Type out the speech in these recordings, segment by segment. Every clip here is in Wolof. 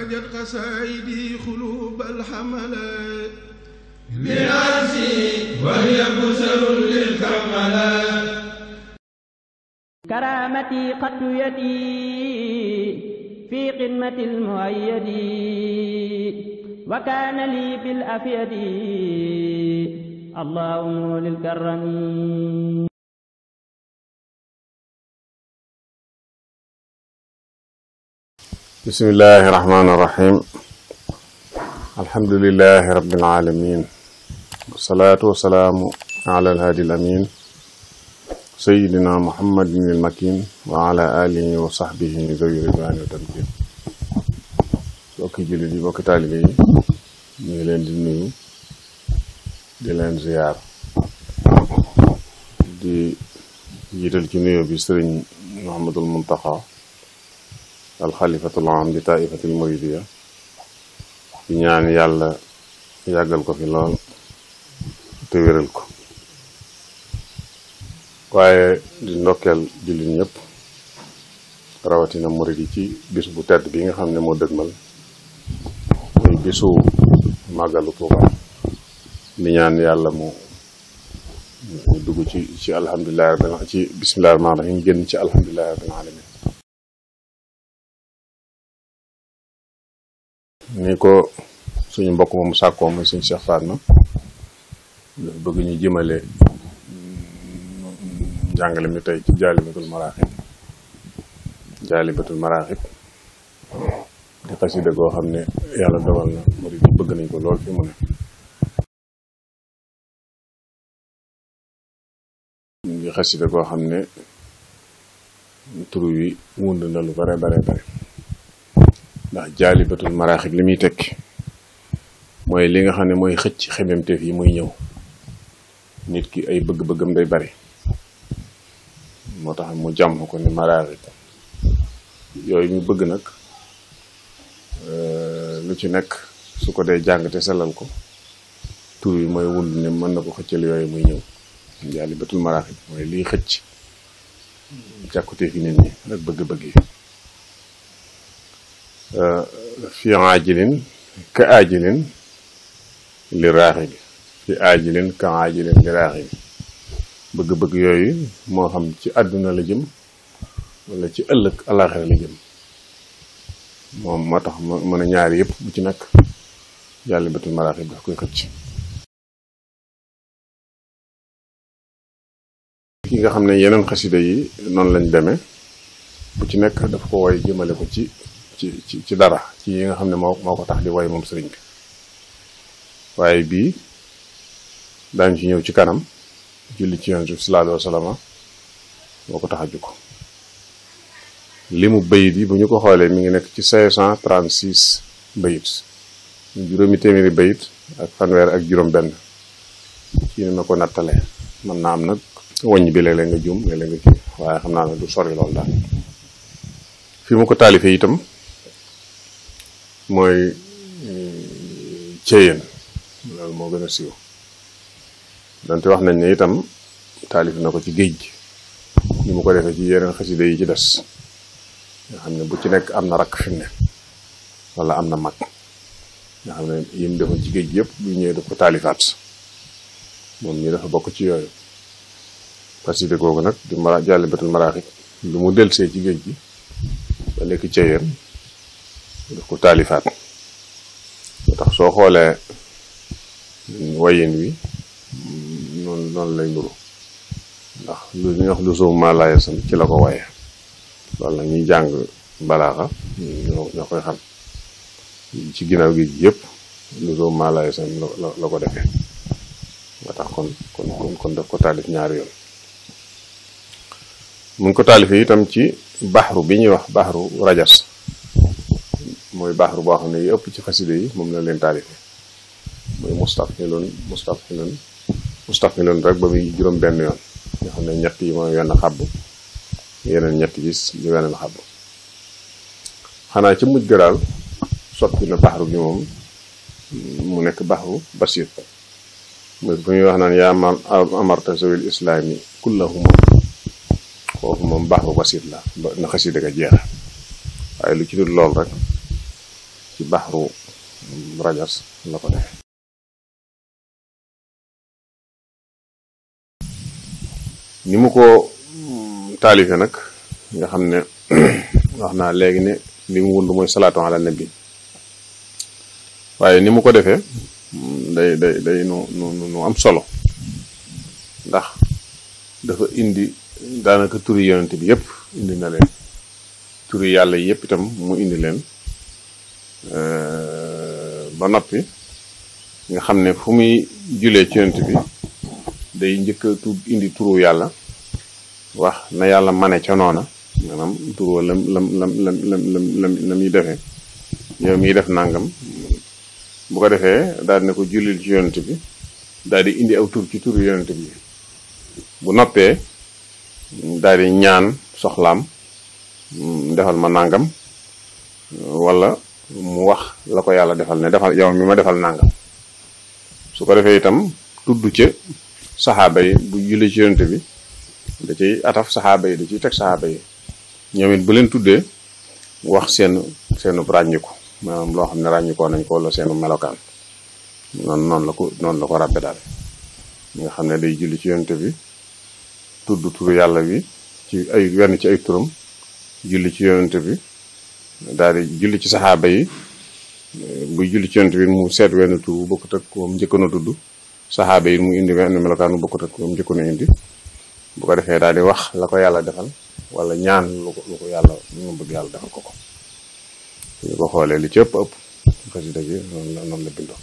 أخرجت قصائدي قلوب الحملات بنفسي وهي بسر للكملات كرامتي قد يدي في قمة المؤيد وكان لي بالأفيد اللهم للكرم بسم الله الرحمن الرحيم الحمد لله رب العالمين والصلاة والسلام على الهادي الأمين سيدنا محمد المكين وعلى آله وصحبه ذوي الرضوان والتمكين bokki jullit yi bokki taalibe yi ñu ngi leen di nuyu di leen ziyaar di jiital ci nuyu bi sëriñ Muhammadul Muntaxa alxalifatul am di taifatil muridiya di ñaan yàlla yàggal ko fi lool te wéral ko waaye di ndokkeel jullit ñëpp rawatina murid yi ci bis bu tedd bi nga xam ne moo dëgmal muy bisu màggalu Tuuba di ñaan yàlla mu mu dugg ci ci alhamdulilahi rabbil ci bismillahi rahmaani rahim génn ci alhamdulilahi rabbil alamin ni ko suñu mbokk moomu sàkkoo muy suñu Cheikh Fatma dafa bëgg ñu jëmale njàngale mi tey ci jaalibatul maraaxib jaalibatul maraaxib di xasida goo xam ne yàlla dogal na murid yi bëgg nañ ko lool fi mu ne di xasida goo xam ne turu wi wund na lu bare bare bare ndax jaalibatul maraaxib li muy tekki mooy li nga xam ne mooy xëcc xememteef yi muy ñëw nit ki ay bëgg-bëggam day bari moo tax mu jàmm ko ni maraaxib yooyu ñu bëgg nag lu ci nekk su ko dee jàng te sellal ko tur yi mooy wund ne mën na ko xëccal yooyu muy ñëw jaalibatul maraaxib mooy liy xëcc jàkkuteef yi nit ñi ak bëgg-bëgg yi fi aajilin ka aajilin li raaxi bi fi aajilin ka aajilin li raaxi bi bëgg-bëgg yooyu moo xam ci àdduna la jëm wala ci ëllëg alaxira la jëm moom moo tax mën a ñaari yëpp bu ci nekk jaalibatul maraaxib daf koy xëcc ki nga xam ne yeneen xasida yi noonu lañ demee bu ci nekk daf ko woy jëmale ko ci ci ci ci dara ci yi nga xam ne moo moo ko tax di woy moom sëriñ bi waaye bii daañu ci ñëw ci kanam julli ci yonent bi sallallahu alayhi wa sallam moo ko tax a jukko li mu bayit yi bu ñu ko xoolee mi ngi nekk ci cinq cent trente six bayit juróomi téeméeri bayit ak fanweer ak juróom benn ci ni ma ko nattalee mën naa am nag wàññ bi léeg-léeg nga juum léeg-léeg nga kii waaye xam naa ne du sori loolu daal fi mu ko taalifee itam mooy céyeen loolu moo gën a siiw donte wax nañ ne itam taalif na ko ci géej gi ni mu ko defee ci yeneen xasida yi ci des nga xam ne bu ci nekk am na rakk fi mu ne wala am na mag nga xam ne yim defoon ci géej gi yëpp bu ñëwee daf ko taalifaat moom ñi dafa bokk ci yooyu xasida googu nag di mara jaalibatul maraaxib lu mu delsee ci géej gi ba nekk ceyeen daf ko taalifaat moo tax soo xoolee wayin wi noonu noonu lay nuru ndax lu ñuy wax lu soom maa laaya sam ci la ko waye loolu nag ñuy jàng balaaxa ñoo ñoo koy xam ci ginnaaw gi yëpp lu soom maa laaya sam la la ko defee moo tax kon kon kon kon daf ko taalif ñaari yoon mu ngi ko taalifee itam ci baxru bi ñuy wax baxru rajas mooy baxru boo xam ne yi ëpp ci xaside yi moom la leen taalifee mooy mustafilun mustafilun mustafilun rek ba muy juróom benn yoon nga xam ne ñett yi mooy wenn xabb yeneen ñett gis ñu weneen xabb xanaa ci mujj ga daal soppi na baxru gi moom mu nekk baxru basit muy fu ñuy wax naan yaa ma amarta zawil islaami kullahuma foofu moom baxru basit la ba na xasida ga jeex waaye lu ci dul lool rek ci baxru rajas la ko defe ni mu ko taalife nag nga xam ne wax naa léegi ne li mu wund mooy salaatu ala nabi waaye ni mu ko defee day day day nu nu nu am solo ndax dafa indi daanaka turi yonent bi yépp indi na leen turi yàlla yépp itam mu indi leen ba noppi nga xam ne fu muy julee ci yonent bi day njëkk a tu indi turu yàlla wax na yàlla mane ca noona maanaam turu lam lam lam lam lam lam lam la muy defee yow miy def nangam bu ko defee daal ne ko jullil ci yonent bi daal di indi aw tur ci turu yonent bi bu noppee daal di ñaan soxlaam defal ma nangam wala mu wax la ko yàlla defal ne defal yow mi ma defal nangam su ko defee itam tudd ca saxaaba yi bu julli ci yonent bi da ciy ataf saxaaba yi da ciy teg saxaaba yi ñoom it bu leen tuddee wax seen seenu ràññiku maanaam loo xam ne ràññikoo nañ ko wala seenu melokaan noonu noonu la ko noonu la ko ràbbe daal nga xam ne day julli ci yonent bi tudd turu yàlla bi ci ay wenn ci ay turam julli ci yonent bi daal di julli ci saxaaba yi buy julli ci yonent bi mu seet wenn tur bu bokkut ak moom njëkkoon a tudd saxaaba yi mu indi wenn melokaan bu bokkut ak moom njëkkoon a indi bu ko defee daal di wax la ko yàlla defal wala ñaan lu ko lu ko yàlla lu mu bëgg yàlla defal ko ko ñu ko xoolee li ci ëpp ëpp xasida gi noonu la noonu la bindoo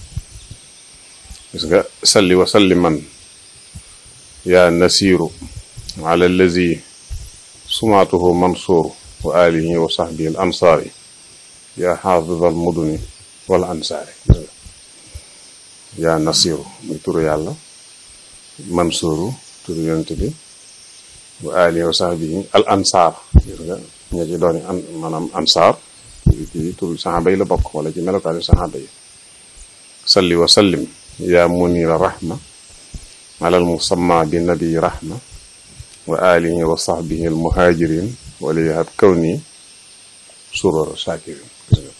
gis nga salli wa salli man yaa nasiru ala allazi sumaatuhu mansuur wa alihi wa sahbihi al ansaari yaa xaafid al muduni wala ansaari gis nga yaa nasiru muy turu yàlla mansuuru turu yonent bi wa alihi wa sahbihi al ansaar gis nga ña ci dooni an maanaam ansaar ci turu saxaaba yi la bokk wala ci melokaani saxaaba yi salli wa sallim yaa munira rahma alal musamma bi nabi rahma wa alihi wa sahbihi al muhajirin wala yahab kawni surora shakirin gis nga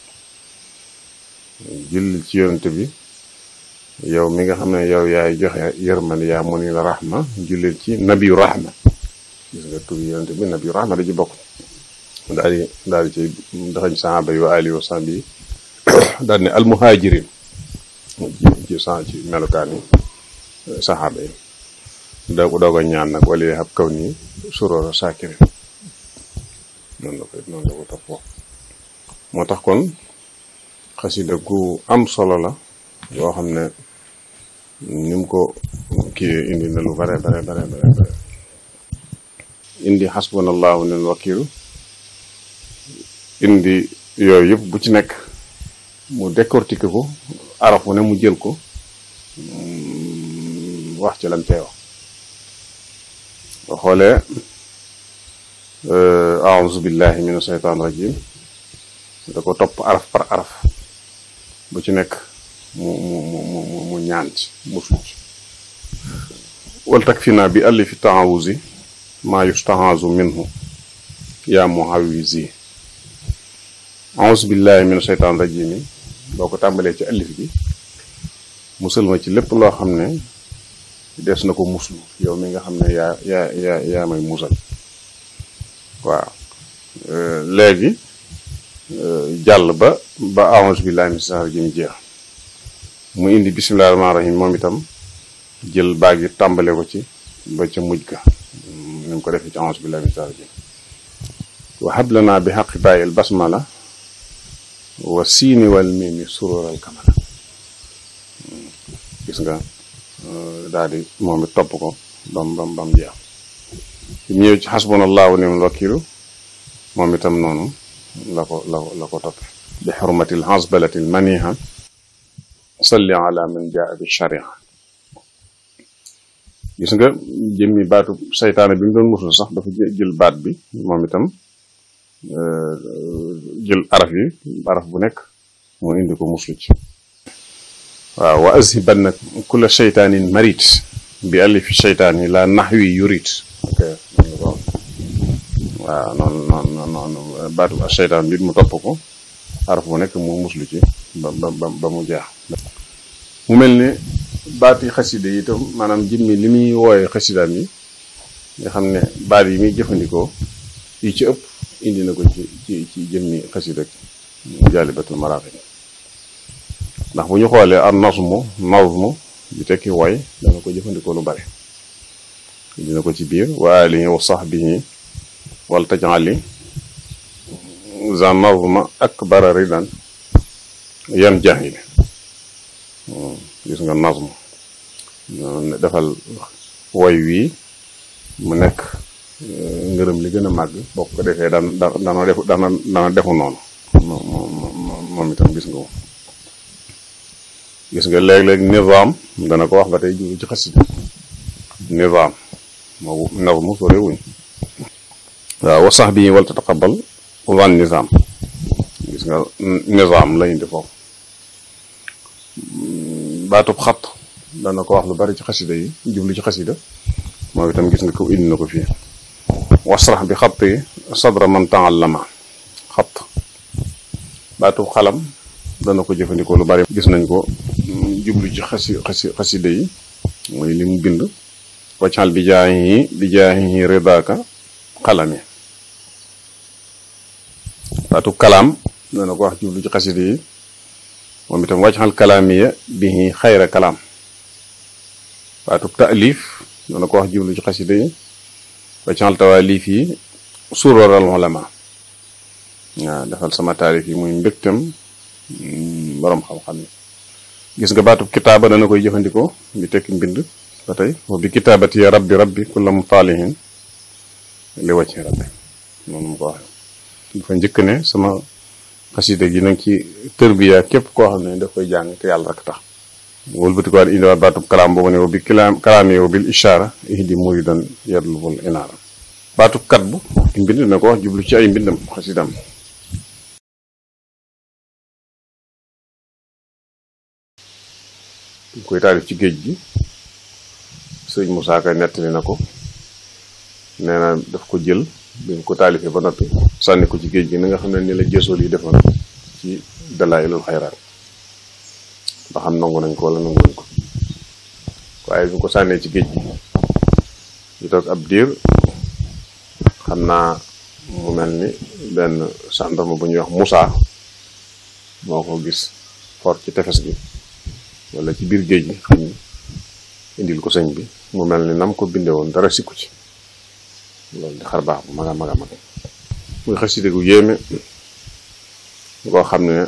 julli ci yonent bi yow mi nga xam ne yow yaay joxe yërmande yaa munira rahma jullil ci nabiyu rahma gis nga tur yonent bi nabiyu rahma da ci bokk daal di daal di ci daxañ saxaaba yi wa alihi wa sahbihi daal ne al muhajirin ci ci ci melokaan yi saxaaba yi doo doog a ñaan nag wala yahab kawni surora shakirin noonu la ko noonu la ko toppoo moo tax kon xasida gu am solo la yoo xam ne ni mu ko kii indi na lu bare bare bare bare bare indi xasbunallahu nil wakilu indi yooyu yëpp bu ci nekk mu décortiquer ko araf bu ne mu jël ko wax ci lan cee wax boo xoolee aouzu billahi min asheytaan rajim da ko topp araf par araf bu ci nekk mu mu mu mu mu ñaan ci muslu ci wal takfina bi allifi taawuzi maa yustahazu minhu yaa muhawizi aouzu billahi min asheytaan rajim yi boo ko tàmbalee ci allif bi musal ma ci lépp loo xam ne des na ko muslu yow mi nga xam ne yaa yaa yaa yaa may musal waaw léegi jàll ba ba a'uuzu billaahi mina shaytaani rajiim jeex mu indi bismillaahi rahmaani rahiim moom itam jël baag yi tàmbale ko ci ba ca mujj ga ni mu ko defee ci a'uuzu billaahi mina shaytaani rajiim wa hab lanaa bi haqqi baayil basmala wa siini wal miimi suruural kamala gis nga daal di moom it topp ko bam bam bam jeex ñëw ci xasbunallahu ni'mal wakiilu moom itam noonu la ko la ko la ko toppe bi xurmatil xasbalatil maniha salli ala man jaa bi sharia gis nga jëmmi baatu saytaane bi mu doon musul sax dafa jël baat bi moom itam jël araf yi araf bu nekk mu indi ko muslu ci waaw wa azhibanna kulla shaytaanin marit bi alifi shaytaani la naxwi yurit ok waaw noonu noonu noonu baatu shaytaan bi mu topp ko araf bu nekk mu muslu ci ba ba ba mu jeex mu mel ne baati xasida yi itam maanaam jëmmi li muy wooye xasidaam yi nga xam ne baat yi muy jëfandikoo yi ci ëpp indi na ko ci ci ci jëmmi xasida jaalibatul maraaxib ndax bu ñu xoolee ar nasmu nazmu bi tekki woy dana ko jëfandikoo lu bari dina ko ci biir wa alihi wa sahbihi wal tajali za nazma akbara ridan yan jahili gis nga nazmu defal woy wii mu nekk ngërëm li gën a màgg boo ko defee daan dana defu dana dana defu noonu moom itam gis nga ko gis nga léeg-léeg nizaam dana ko wax ba tey jiwu ci xasida nizaam moo nazmu sore wuñ waaw wa sax bi wal tataqabal wan nizaam gis nga nizaam la indi foofu baatub xat dana ko wax lu bari ci xasida yi jublu ci xasida moom itam gis nga ko indi na ko fii wasrax bi xat yi sadra man taallama xat baatub xalam dana ko jëfandikoo lu bari gis nañ ko jublu ci xasi xasi xasida yi mooy li mu bind waccal bi jaayi bi jaayi ridaaka xalami baatub kalaam dana ko wax jublu ci xasida yi moom itam waccal kalaamiya bi xayra kalaam baatub taalif dana ko wax jublu ci xasida yi waccal tawaalif yi suroral ulama waaw defal sama taarif yi muy mbégtam borom xam-xam yi gis nga baatub kitaaba dana koy jëfandikoo bi tekki mbind ba tey wa bi kitaabati ya rabbi rabbi kulla mutaalihin li wàcc rabbi noonu mu ko waxee dafa njëkk ne sama xasida gi nag ci tërbiya képp koo xam ne daf koy jàng te yàlla rek tax wëlbati ko waat indiwaat baatub kalaam boobu ne wa bi kalaam kalaami wa bil ishaara ihdi muridan yadlubul inaara baatub kat bu ki mbind dina ko wax jublu ci ay mbindam xasidam ñu koy taalif ci géej gi sëñ Moussa Ka nettali na ko nee na daf ko jël bi mu ko taalifee ba noppi sànni ko ci géej gi ni nga xam ne ni la jësool yi defoon ci dalaayilul xayraat ba xam nangu nañ ko wala nanguwuñ ko waaye bi mu ko sànnee ci géej gi ñu toog ab diir xam naa mu mel ni benn gendarme bu ñuy wax Moussa moo ko gis for ci tefes gi wala ci biir géej gi xam ni indil ko sëñ bi mu mel ni nam ko bindee woon dara sikku ci loolu di xar baax bu mag a mag a mag muy xaside gu yéeme koo xam ne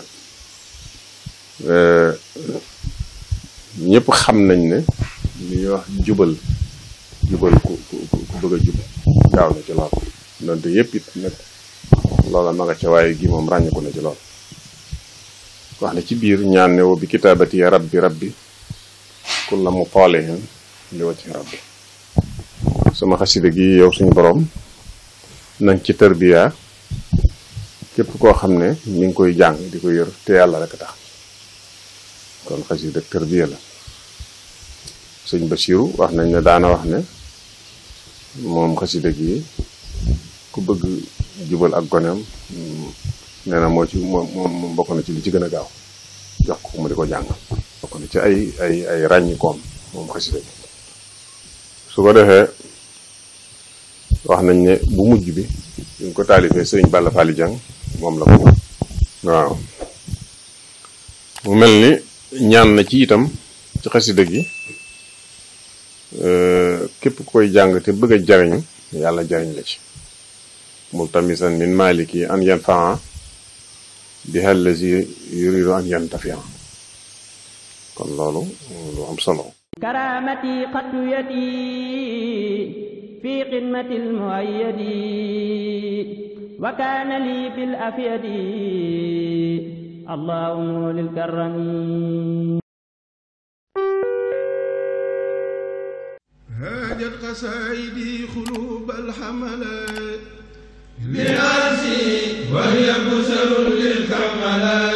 ñëpp xam nañ ne li ñuy wax jubal jubal ku ku ku bëgg a jub gaaw na ci lool donte yëpp it nag loola ma nga ca waaye gi moom ràññeeku na ci lool wax ne ci biir ñaan ne wo bi kitaabati ya rabbi rabbi kulla mu toolihin li wacci rabbi sama xasida gi yow suñu borom nañ ci tërbiya képp koo xam ne mi ngi koy jàng di ko yër te yàlla rek tax kon xasida tërbiya la sëñ Basiru wax nañ ne daana wax ne moom xasida gi ku bëgg jubal ak goneem nee na moo ci moom moom bokk na ci li ci gën a gaaw jox ko mu di ko jàng bokk na ci ay ay ay ràññikoom moom xasida gi su ko defee wax nañ ne bu mujj bi ñu ko taalifee sëriñ Balla Fally Dieng moom la ko waaw mu mel ni ñaan na ci itam ci xasida gi képp koy jàng te bëgg a jariñu yàlla jariñ la ci multamisan min maliki an yanfaa bi allazi yuridu an yantafia kon loolu lu am solo كرامتي قد يدي في قمة المؤيد وكان لي بالأفيد اللهم للكرم هاجت قصائدي قلوب الحملات بنفسي وهي بشر للكملات